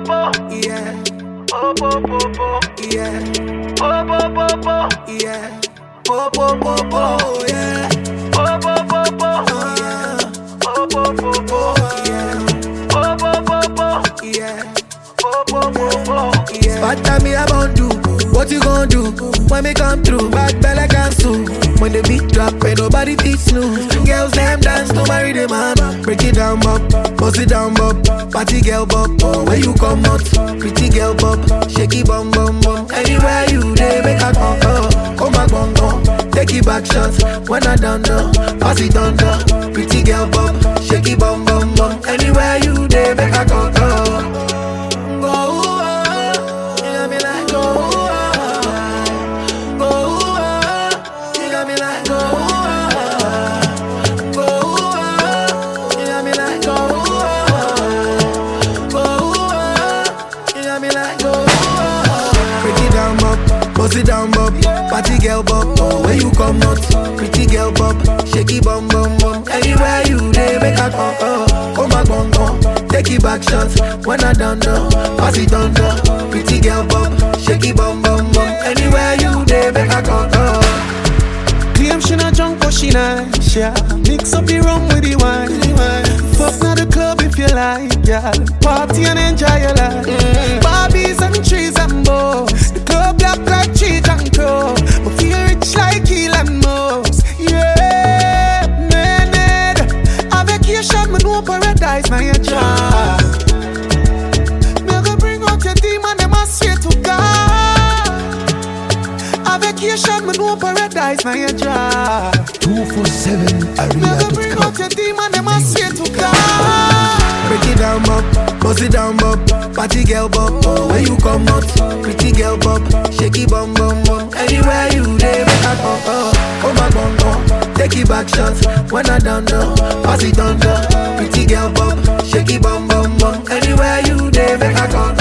po, Yeah, po po po po, yeah, po po po po, yeah. Po po po po, yeah. po po po po, Uh, po po po po, yeah, po po po po, yeah. po po po po. Yeah. Bad time me about do. What you gonna do when me come through? Bad bella cancel. When the beat drop, ain't nobody teach snooze. Girls them dance to marry the man. Break it down, bop, bust it down, bop. Party girl, bop. Oh, where you come out? Pretty girl, bop. Shaky bum bum bum. Anywhere you dey, make a come oh. Come back, bum bum. Take it back shots when I done done. Pass it on the pretty girl, bop. Shaky bum bum bum. Anywhere you dey, make a come oh. Go, ah, you got me like go, ah, go, ah, you got me like go, ah, go, ah, you got me like go, ah, go, ah, you got me like go, ah. Break it down, bop, bust it down, bop, party girl, bop, oh, where you come out, pretty girl, bop, shaky bum bum bum, anywhere you dey, make a come, oh, come back, bum bum. Take it back shots when I done done. Pass it on the pretty girl bum, shaky bum bum bum. Anywhere you dey, make a come. Oh. Claim she not drunk but she nice, yeah Mix up the rum with the wine Fuck now the club if you like, yeah Party and enjoy your life Barbies and trees and bows The club black like cheese and crow But feel rich like Elon Musk Yeah, man, nigga A vacation, me know paradise, now your job Me go bring out your demon, them I swear to God a vacation, me know paradise, now your job. 247 Me go bring out your demon, them I swear to God. Break it down, bop, bust it down, bop. Party girl, bop, oh, where you come out? Pretty girl, bop, shaky bum bum bum. Anywhere you dey, make a come. Oh, come back, bum bum. Take it back shots when I done done. Pass it on the pretty girl, bop, shaky bum bum bum. Anywhere you dey, make a come.